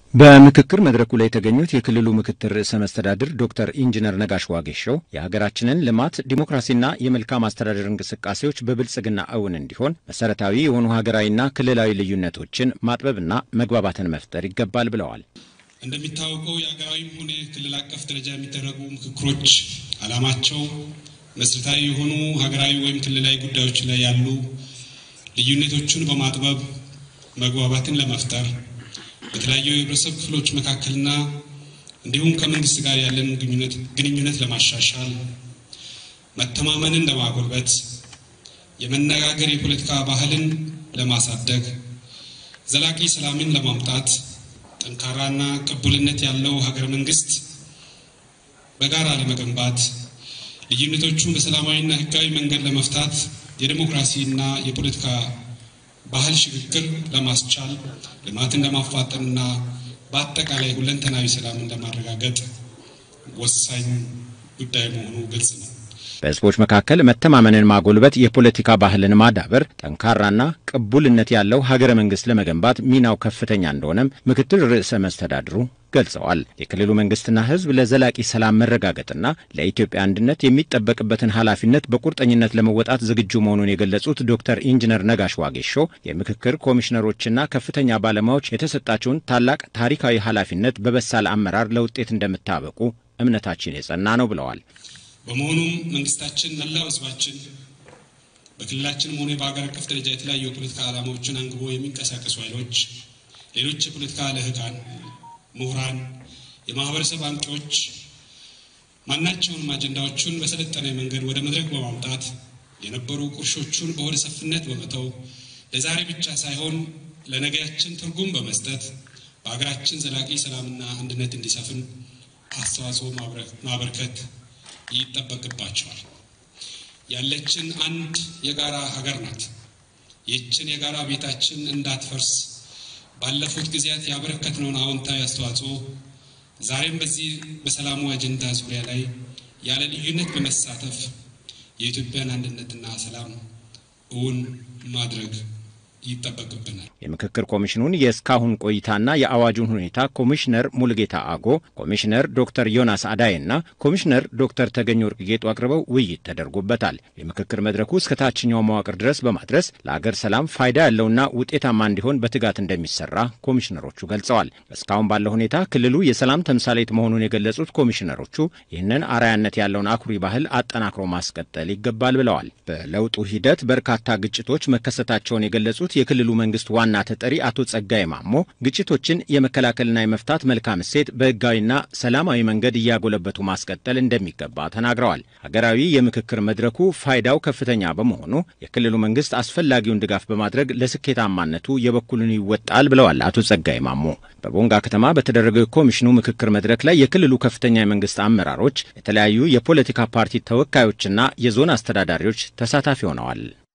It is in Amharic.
በምክክር መድረኩ ላይ የተገኙት የክልሉ ምክትል ርዕሰ መስተዳድር ዶክተር ኢንጂነር ነጋሽ ዋጌሾው የሀገራችንን ልማት ዲሞክራሲና የመልካም አስተዳደር እንቅስቃሴዎች በብልጽግና እውን እንዲሆን መሰረታዊ የሆኑ ሀገራዊና ክልላዊ ልዩነቶችን ማጥበብና መግባባትን መፍጠር ይገባል ብለዋል። እንደሚታወቀው የሀገራዊም ሆነ ክልል አቀፍ ደረጃ የሚደረጉ ምክክሮች ዓላማቸው መሰረታዊ የሆኑ ሀገራዊ ወይም ክልላዊ ጉዳዮች ላይ ያሉ ልዩነቶችን በማጥበብ መግባባትን ለመፍጠር በተለያዩ የህብረተሰብ ክፍሎች መካከልና እንዲሁም ከመንግስት ጋር ያለን ግንኙነት ለማሻሻል፣ መተማመንን ለማጎልበት፣ የመነጋገር የፖለቲካ ባህልን ለማሳደግ፣ ዘላቂ ሰላምን ለማምጣት ጠንካራና ቅቡልነት ያለው ሀገረ መንግስት በጋራ ለመገንባት ልዩነቶቹን በሰላማዊና ህጋዊ መንገድ ለመፍታት የዴሞክራሲና የፖለቲካ ባህል ሽግግር ለማስቻል ልማትን ለማፋጠንና በአጠቃላይ ሁለንተናዊ ሰላምን ለማረጋገጥ ወሳኝ ጉዳይ መሆኑ ግልጽ ነው። በህዝቦች መካከል መተማመንን ማጎልበት፣ የፖለቲካ ባህልን ማዳበር፣ ጠንካራና ቅቡልነት ያለው ሀገረ መንግስት ለመገንባት ሚናው ከፍተኛ እንደሆነም ምክትል ርዕሰ መስተዳድሩ ገልጸዋል። የክልሉ መንግስትና ህዝብ ለዘላቂ ሰላም መረጋገጥና ለኢትዮጵያ አንድነት የሚጠበቅበትን ኃላፊነት በቁርጠኝነት ለመወጣት ዝግጁ መሆኑን የገለጹት ዶክተር ኢንጂነር ነጋሽ ዋጌሾ የምክክር ኮሚሽነሮችና ከፍተኛ ባለሙያዎች የተሰጣቸውን ታላቅ ታሪካዊ ኃላፊነት በበሳል አመራር ለውጤት እንደምታበቁ እምነታችን የጸና ነው ብለዋል። በመሆኑም መንግስታችን፣ መላው ህዝባችን በክልላችንም ሆነ በሀገር አቀፍ ደረጃ የተለያዩ የፖለቲካ ዓላማዎችን አንግቦ የሚንቀሳቀሱ ኃይሎች፣ ሌሎች የፖለቲካ ልህቃን፣ ምሁራን፣ የማህበረሰብ አንቂዎች ማናቸውንም አጀንዳዎቹን በሰለጠነ መንገድ ወደ መድረክ በማምጣት የነበሩ ቁርሾቹን በሆደ ሰፊነት በመተው ለዛሬ ብቻ ሳይሆን ለነገያችን ትርጉም በመስጠት በሀገራችን ዘላቂ ሰላምና አንድነት እንዲሰፍን አስተዋጽኦ ማበርከት ይጠበቅባቸዋል። ያለችን አንድ የጋራ ሀገር ናት። ይህችን የጋራ ቤታችን እንዳትፈርስ ባለፉት ጊዜያት ያበረከትነውን አዎንታዊ አስተዋጽኦ ዛሬም በዚህ በሰላሙ አጀንዳ ዙሪያ ላይ ያለ ልዩነት በመሳተፍ የኢትዮጵያን አንድነትና ሰላም እውን ማድረግ ይጠበቅብናል። የምክክር ኮሚሽኑን የእስካሁን ቆይታና የአዋጁን ሁኔታ ኮሚሽነር ሙልጌታ አጎ፣ ኮሚሽነር ዶክተር ዮናስ አዳይና ኮሚሽነር ዶክተር ተገኝ ወርቅ ጌጡ አቅርበው ውይይት ተደርጎበታል። የምክክር መድረኩ እስከ ታችኛው መዋቅር ድረስ በማድረስ ለአገር ሰላም ፋይዳ ያለውና ውጤታማ እንዲሆን በትጋት እንደሚሰራ ኮሚሽነሮቹ ገልጸዋል። እስካሁን ባለው ሁኔታ ክልሉ የሰላም ተምሳሌት መሆኑን የገለጹት ኮሚሽነሮቹ ይህንን አርአያነት ያለውን አኩሪ ባህል አጠናክሮ ማስቀጠል ይገባል ብለዋል። በለውጡ ሂደት በርካታ ግጭቶች መከሰታቸውን የገለጹት የክልሉ መንግስት ዋና ተጠሪ አቶ ጸጋይ ማሞ ግጭቶችን የመከላከልና የመፍታት መልካም እሴት በህጋዊና ሰላማዊ መንገድ እያጎለበቱ ማስቀጠል እንደሚገባ ተናግረዋል። ሀገራዊ የምክክር መድረኩ ፋይዳው ከፍተኛ በመሆኑ የክልሉ መንግስት አስፈላጊውን ድጋፍ በማድረግ ለስኬታማነቱ የበኩሉን ይወጣል ብለዋል አቶ ጸጋይ ማሞ። በቦንጋ ከተማ በተደረገው የኮሚሽኑ ምክክር መድረክ ላይ የክልሉ ከፍተኛ የመንግስት አመራሮች፣ የተለያዩ የፖለቲካ ፓርቲ ተወካዮችና የዞን አስተዳዳሪዎች ተሳታፊ ሆነዋል።